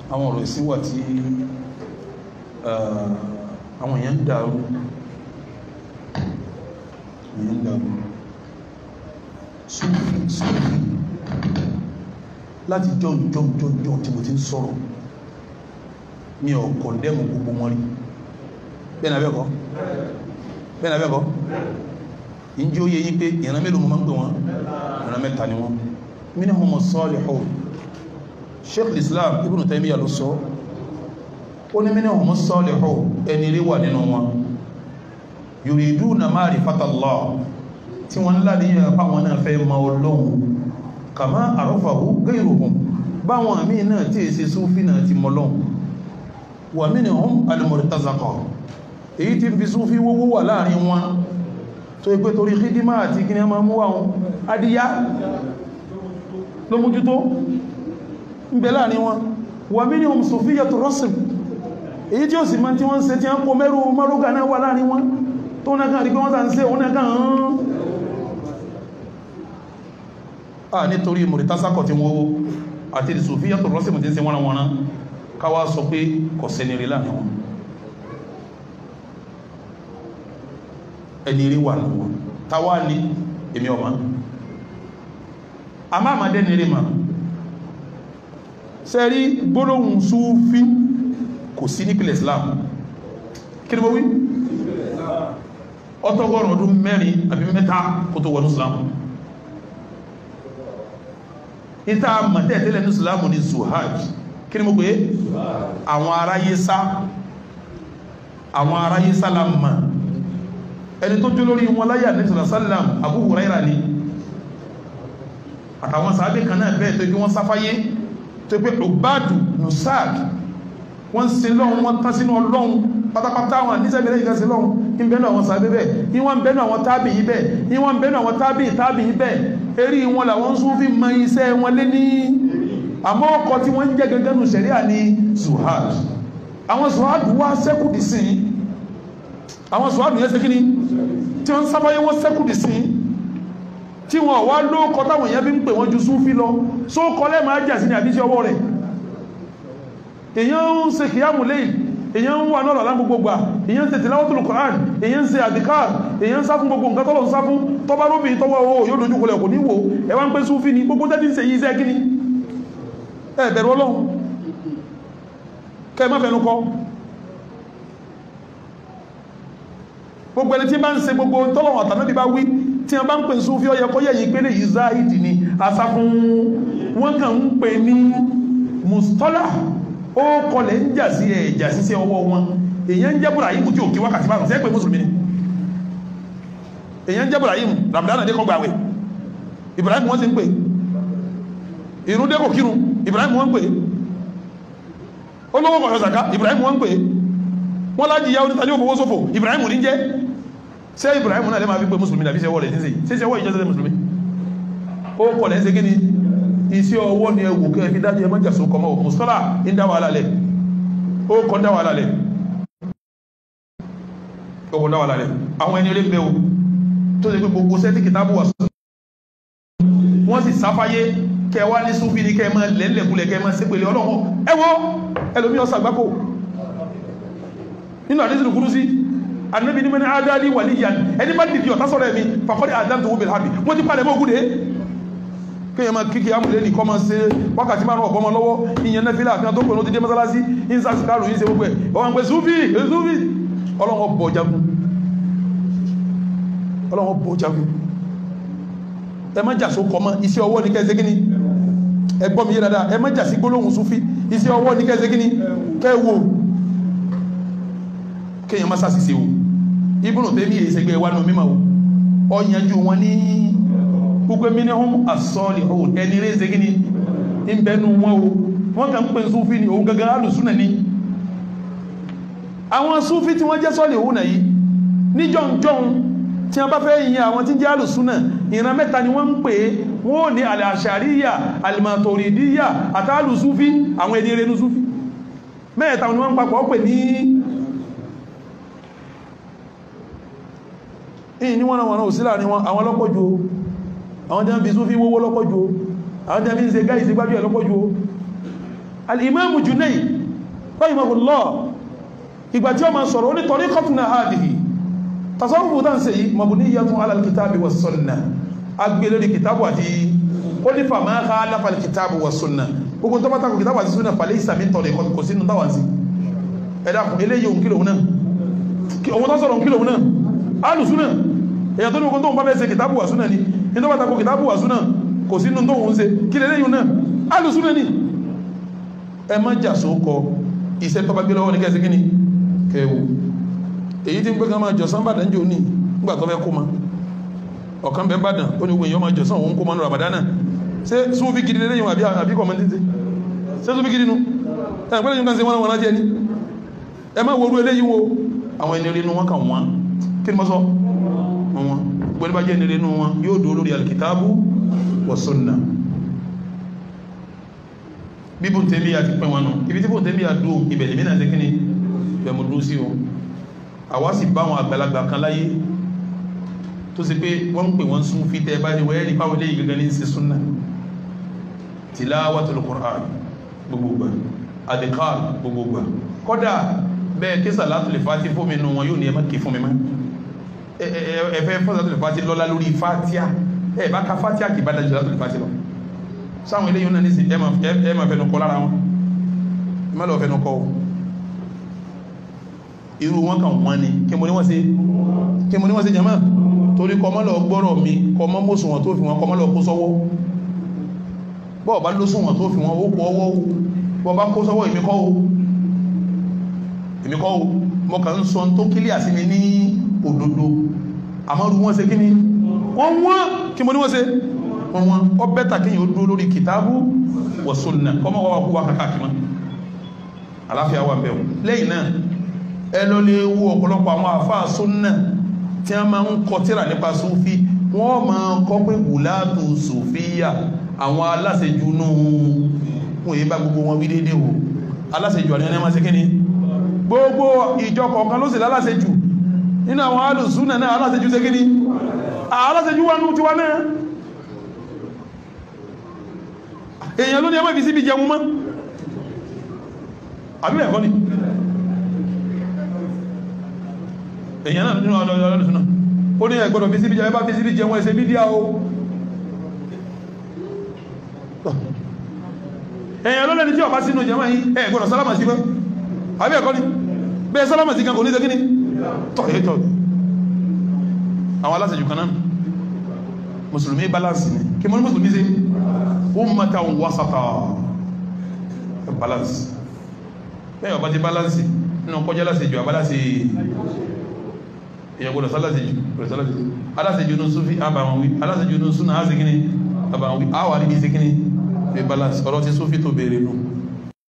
àwọn ọ̀rọ̀ ìsìn wà tí àwọn èèyàn ń dàrú èèyàn ń dàrú súnfì súnfì láti jọ jọ jọ jọ tí mo ti ń sọ̀rọ̀ ní ọkọ̀ dẹ́mù gbogbo wọn rí bẹ́ẹ̀nà bẹ́ẹ̀kọ́ bẹ́ẹ̀nà bẹ́ẹ̀kọ́ ìjí ó yẹ yí pé ìran mélòó mo máa ń pè wọ́n ìran mẹ́ta ni wọ́n minhum as-salihun sheikh islam ibn Taymiyyah ló sọ ó ní minhum as-salihun ẹni rí wà nínú wọn yuriduna ma'rifata Allah tí wọ́n láti yẹ fáwọn náà fẹ́ ma ọlọ́run kama arafahu ghayruhum báwọn àmì náà tí èsì súnfì náà ti mọ́lọ́run wà minhum al-murtazaqa èyí tí fi súnfí wówó wà láàrin wọn tó ipé torí kídímà àti kí ní a máa mú àwọn adíyá ló mójútó ń bẹ láàrin wọn wà minhum sufiyyatu rasim èyí tí ó sì máa tí wọ́n ṣe tí a ń kó mẹ́rù márùgà náà wà láàrin wọn tó náà kan rí pé wọ́n tàn ṣe òun náà kan hàn nítorí mùrításàkọ̀ tí wọ́n àti sufiyyatu rasim tí ń ṣe wọ́n wọn káwá sọ pé kò sẹ́ni rí láàrin wọn ẹni rí wà lọ́wọ́ tàwà ní èmi ọmọ a máa máa dẹ́ni rí ma sẹ́rí gbólóhùn súfí kò sí nípìlẹ̀ Islam kí ni mo wí ọtọ́gọ́rùn ọdún mẹ́rin àbí mẹ́ta kó tó wọnú Islam ìta mọ̀tẹ́ẹ̀tẹ́lẹ̀ ní Islam ní zuhaj kí ni mo pé àwọn aráyé sá àwọn aráyé sá la mọ̀ ẹni tó jó lórí wọn láyà ní sàlám Abu Huraira ni àtàwọn sàábé kan náà bẹ́ẹ̀ tó bí wọ́n sáfáyé tó pé ọgbádù nùsáàd wọ́n ṣe lọ́hun wọ́n tán sínú ọlọ́hun pátápátá wọn ní sẹ́bẹ̀rẹ̀ ìgbà sí lọ́hun ní bẹ́ẹ̀ àwọn sàábé bẹ́ẹ̀ ní wọ́n bẹ́ẹ̀ àwọn tábì yìí bẹ́ẹ̀ ní wọ́n bẹ́ẹ̀ àwọn tábì tábì yìí bẹ́ẹ̀ eré wọn làwọn sún fi mọ iṣẹ́ wọn lé ní àmọ́ ọkọ̀ tí wọ́n ń jẹ́ gẹ́gẹ́ nù sẹ̀ríà ní zuhad àwọn zuhad wá sẹ́kù dì sí àwọn zuhad yẹn ṣe kí ni tí wọ́n sábáyé wọ́n sẹ́kùdì sí tí wọ́n wá lóòkọ táwọn èèyàn bí ń pè wọ́n ju súnfí lọ só kọlẹ̀ máa jà sí ní àbíṣẹ́ ọwọ́ rẹ̀ èèyàn ń ṣe kìyàmù lẹ́yìn èèyàn ń wà náà lọ́la gbogbo gbà èèyàn ń ṣe tìláwọ́tò Qur'an èèyàn ń ṣe àdìkáà èèyàn ń sá fún gbogbo nǹkan tọ́lọ̀ ń sá fún tọ́bá lóbi tọ́wọ́ owó yóò dojú kọlẹ̀ kò ní wò ẹ wá ń pé súnfí ni gbogbo tẹ́tí ń ṣe yí iṣẹ́ kíní ẹ bẹ̀rù Ọlọ́run kẹ́ má fẹnu kọ́ gbogbo ẹni tí bá ń ṣe gbogbo tọ́lọ̀wọ̀ àtànábì bá wí tí wọ́n bá ń pè sún fí ọyẹ kọ́yẹ̀ yìí pélé yìí záìdì ni asáfún wọ́n kàn ń pè ní mùsọ́lá ó kọlẹ̀ ń jà sí ẹ̀jà síṣẹ́ ọwọ́ wọn èyàn ń jẹ́ Ibrahim tí ò kí wákàtí márùn sẹ́ pé mùsùlùmí ni èyàn ń jẹ́ Ibrahim Ramadan dé kọ́ gbàwẹ̀ Ibrahim wọ́n ti ń pè ìrún dé kò kírun Ibrahim wọ́n ń pè olówó kọ̀ọ̀yọ̀ zaka Ibrahim wọ́n ń pè wọ́n láti yá oníta ní òfowó sófò Ibrahim ní jẹ́ ṣé Ibrahim náà lè máa fi pé mùsùlùmí àbí ṣẹwọ́ rẹ̀ ní sí ṣe ṣẹwọ́ ìjẹ́sẹ̀ mùsùlùmí ó kọ̀ lẹ́sẹ̀ kí ni iṣẹ́ ọwọ́ ni ẹwù kẹ́ fi dájú ẹmọ́ jẹ́sùn kọmọ mùsùlùmá ń dá wàhálà lẹ̀ ó kọ́ dá wàhálà lẹ̀ ó dá wàhálà lẹ̀ àwọn ẹni rẹ̀ bẹ̀wò tó ṣe pé gbogbo sẹ́tì kìtàbù wà sùn wọ́n sì sáfáyé kẹwàá ní súnfì ní kẹ́ máa lẹ́lẹ̀kulẹ̀ kẹ́ máa sépèlé ọlọ́wọ́ ẹwọ́ ẹlòmí ọ̀sàgbákò nínú àdísìlù kúrú sí annabi ní mẹ́ni àádáàdì waliyan ẹni bá dìdí ọ̀tá sọ́rọ̀ ẹ̀mí fàkọ́dẹ̀ àdáàdì owó bẹ̀rẹ̀ wọ́n ti pàdé mọ́gúdé kíyàn máa kíkì ámùlé ní kọ́ máa ṣe wákàtí márùn ọ̀bọ́mọ lọ́wọ́ ìyẹn náà fílà àfihàn tó pẹ̀lú ti dé mọ́sálásí ìsàsìkárù yìí ṣe gbogbo ẹ̀ ọwọ́n pẹ̀ súfì súfì ọlọ́wọ́ bọ̀ jagun ọlọ́wọ́ bọ̀ jagun ẹ má jà sókọ mọ́ iṣẹ́ ọwọ́ ní kẹ́ẹ̀ṣẹ́ kíní ẹ gbọ́ mi yé dáadáa ẹ má jà sí gbólóhùn súfì iṣẹ́ ọwọ́ ní kẹ́ẹ̀ṣẹ́ kíní kẹ́ẹ̀wò kéèyàn má sàṣìṣe o ibùnú tẹ́mí èyí sẹgbẹ́ wà nù mímọ̀ o ọ̀yanjú wọn ní gbogbo mínihun àsọ́ọ̀lì ọ̀hún ẹni rẹ̀ ṣe gíní ń bẹnu wọn o wọ́n kàn ń pè súnfí ní òun gangan alùsúnà ní àwọn súnfí tí wọ́n jẹ́ sọ́ọ̀lì ọ̀hún náà yìí ní jọ̀ǹjọ̀ǹ tí wọ́n bá fẹ́ yin àwọn tí ń jẹ́ alùsúnà ìran mẹ́ta ni wọ́n ń pè é wọ́n ò ní alàṣàríyà alìmọ̀tòrìdíyà àtàlùsúfí àwọn ẹni rẹ̀ nú súfí mẹ́ta ni wọ́n ń papọ̀ pè ní ìyìn ní wọ́n náà wọ́n náà òsílà ní wọn àwọn lọ́pọ̀jú àwọn jẹ́ bí sún fi wówó lọ́pọ̀jú àwọn jẹ́ bí ń ṣe gáì sí gbájú ẹ̀ lọ́pọ̀jú al-Imam Junayd rahimahullah ìgbà tí ó ma sọ̀rọ̀ ó ní tariqatuna hadhihi tasawufu dan se yi mabniyatun ala al-kitabi was sunnah agbele ri kitabu àti ó ní fa ma khalafa al-kitabu was sunnah gbogbo tó bá tako kitabu àti sunnah fa laysa min tariqati kò sínú táwọn sí ẹ̀dá kùn eléyìí òun kílò náà òun tó sọ̀rọ̀ òun kílò náà alùsúnà èyàn tó ní ogun tó ń bá bẹ́ẹ̀ ṣe kìtàbù wà súnà ní ní tó bá tako kìtàbù wà súnà kò sínú tó ń ṣe kí lè léyìn náà alùsúnà ní ẹ má jà só kọ iṣẹ́ tó bá gbé lọ́wọ́ ní kẹsí kíní kẹwò èyí tí ń gbé kan máa jọ sán bàdàn jò ní nígbà tó fẹ́ kó ma ọ̀kan bẹ́ bàdàn ó ní gbìyànjú máa jọ sán òun kó ma nù ramadana ṣé súnfì gidi lẹ́yìn àbí àbí kọ̀mọ́ntì ṣe súnfì gidi nu ẹ̀ pẹ́lẹ́ yìí kan ṣe wọ́n wọn lájẹ́ ni ẹ má worú eléyìí wo àwọn ẹni rínú wọn kàn wọ́n kí ni mọ́ sọ wọn gbọ́dọ̀ bá jẹ́ ẹni rínú wọn yóò dúró lórí alkitabu wa sunna bí bùn tẹ́lẹ̀ àti pẹ́ wọn nù ibi tí bùn tẹ́lẹ̀ àdó ìbẹ̀lẹ̀ mí náà ṣe kíni bẹ̀mù dúró sí o àwa sì bá àwọn àgbàlagbà kan láyé tó sì pé wọ́n ń pè wọ́n sún fi tẹ́ báyìí wọ́n rí pàwọn léyìí gẹ́gẹ́ ní ṣe sunna tilawatul Qur'an gbogbo gbà adikar gbogbo gbà kọ́dà bẹ́ẹ̀ kí sàlátù lè fàtí fún mi nù wọn yóò ní ẹmọ́ kí fún mi mọ́ ẹ̀fẹ́ fún sàlátù lè fàtí lọ́lá lórí fàtíà ẹ̀ bá ka fàtíà kì bá dájú sàlátù lè fàtí lọ sáwọn eléyìí náà nísìn ẹ máa fẹnu kọ lára wọn ẹ má lọ fẹnu kọ o irú wọn kàn wọn ni kí mo ní wọn ṣe kí mo ní wọn ṣe jama torí kọ mọ́ lọ gbọ́rọ̀ mi kọ mọ́ mọ́sùn wọn tó fi wọn kọ mọ́ lọ kó sọ́wọ́ bọ́ọ̀ bá lóṣùn wọn tó fi wọn ó kó ọwọ́ bọ́ọ̀ bá kó sọ́wọ́ èmi kọ́ o èmi kọ́ o mọ́ kàn ń sọ tó kílí àsí ni ní òdodo àmọ́rú wọ́n ṣe kí ni wọ́n wọ́n kí mo ní wọ́n ṣe wọ́n wọ́n ọ bẹ́ta kí yíò dúró lórí kìtàbù wa sunna kọ́mọ́ wà kú wà kàkà kí mọ́ aláfíà wà bẹ̀rù lẹ́yìn náà ẹ lọ lè wo ọ̀pọ̀lọpọ̀ àwọn àfáà sunna tí wọ́n máa ń kọ tíra nípa súfí wọ́n máa kọ́ pé wùlátù sùfíyà àwọn aláṣejù nù wọ́n yé bá gbogbo wọn wí déédéé o aláṣejù àníyàn máa ṣe kí ni gbogbo ìjọ kọ̀ọ̀kan ló sì láláṣejù nínú àwọn alùsúnà náà aláṣejù ṣe gíní aláṣejù wà ní tiwa náà èèyàn ló ní ẹmọ́ ìfisí bí jẹun mọ́ àbílẹ̀ ẹ̀kọ́ ni èèyàn náà nínú alùsúnà ó ní ẹgbọ́dọ̀ fi sí bí jẹun ẹbá fi sí bí jẹun ẹsẹ bí díà o èèyàn ló lẹ́ni tí ọ̀pá sínú jẹun ẹgbọ́dọ̀ sálámà sí mọ́ àbí ẹ̀kọ́ ni bẹ́ẹ̀ sálámà sí kan kò ní ṣe kíní tọ̀yẹ́tọ̀ àwọn aláṣẹ́jù kan náà mùsùlùmí balance ni kí mọ́ ní mùsùlùmí sí ummatan wasata balance bẹ́ẹ̀ ọba ti balance nínú kọjá aláṣẹ́jù abáláṣẹ́ èyàn gbọ́dọ̀ sálàṣẹ́jù aláṣẹ́jù ní súnfí àbàwọn wí aláṣẹ́jù ní súnà á sí kíní àbàwọn wí àwà níbi sí kíní balance ọ̀rọ̀ ti súnfí tó bèèrè nù